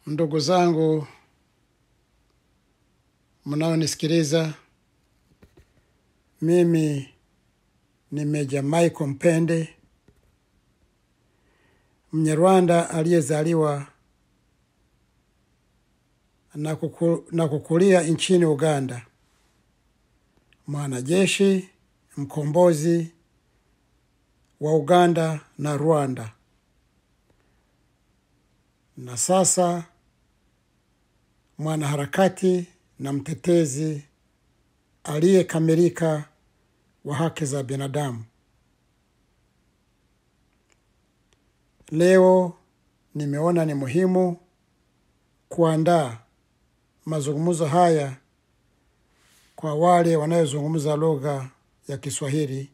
Ndugu zangu mnaonisikiliza, mimi ni Meja Michael Mpende, Mnyarwanda aliyezaliwa na, kuku, na kukulia nchini Uganda, mwanajeshi mkombozi wa Uganda na Rwanda, na sasa mwanaharakati na mtetezi aliyekamilika wa haki za binadamu. Leo nimeona ni muhimu kuandaa mazungumzo haya kwa wale wanayozungumza lugha ya Kiswahili.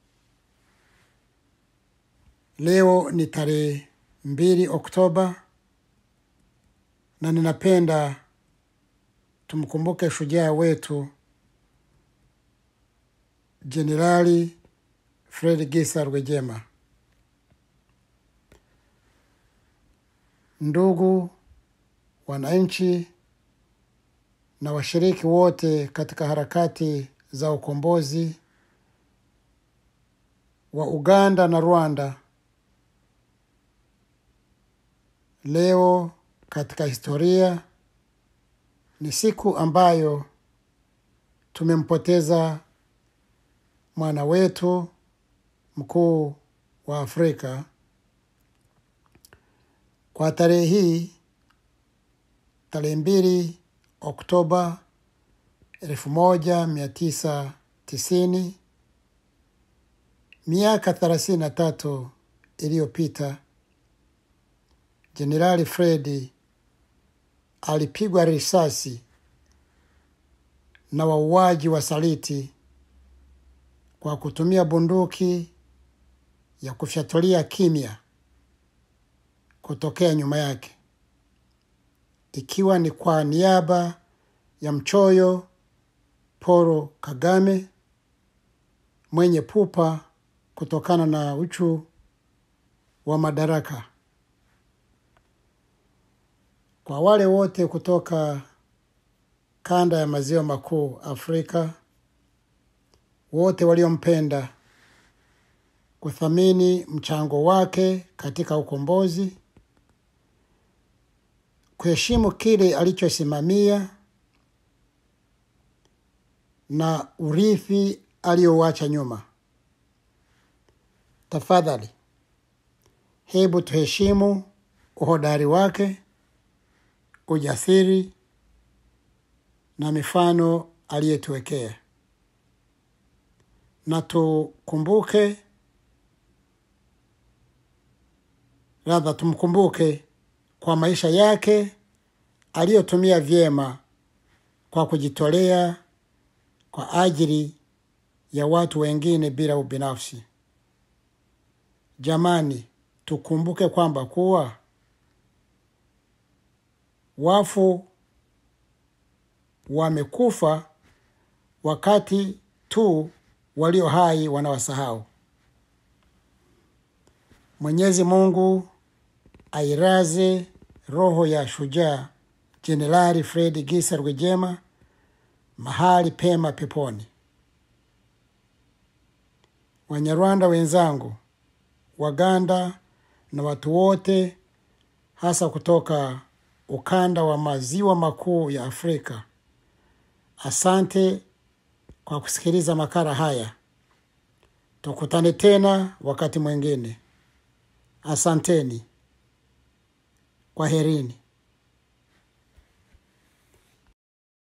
Leo ni tarehe mbili Oktoba na ninapenda tumkumbuke shujaa wetu Jenerali Fred Gisa Rwejema. Ndugu wananchi na washiriki wote katika harakati za ukombozi wa Uganda na Rwanda, leo katika historia ni siku ambayo tumempoteza mwana wetu mkuu wa Afrika. Kwa tarehe hii, tarehe mbili Oktoba elfu moja mia tisa tisini, miaka thelathini na tatu iliyopita, Jenerali Fredi alipigwa risasi na wauaji wasaliti kwa kutumia bunduki ya kufyatulia kimya kutokea nyuma yake, ikiwa ni kwa niaba ya mchoyo Paul Kagame mwenye pupa kutokana na uchu wa madaraka. Kwa wale wote kutoka kanda ya maziwa makuu Afrika, wote waliompenda, kuthamini mchango wake katika ukombozi, kuheshimu kile alichosimamia na urithi aliyouacha nyuma. Tafadhali, hebu tuheshimu uhodari wake, ujasiri na mifano aliyetuwekea, na tukumbuke radha, tumkumbuke kwa maisha yake aliyotumia vyema kwa kujitolea kwa ajili ya watu wengine bila ubinafsi. Jamani, tukumbuke kwamba kuwa wafu wamekufa wakati tu walio hai wanawasahau. Mwenyezi Mungu airaze roho ya shujaa Jenerali Fred Gisa Rwejema mahali pema peponi. Wanyarwanda wenzangu, Waganda na watu wote hasa kutoka ukanda wa maziwa makuu ya Afrika, asante kwa kusikiliza makala haya. Tukutane tena wakati mwingine. Asanteni, kwaherini.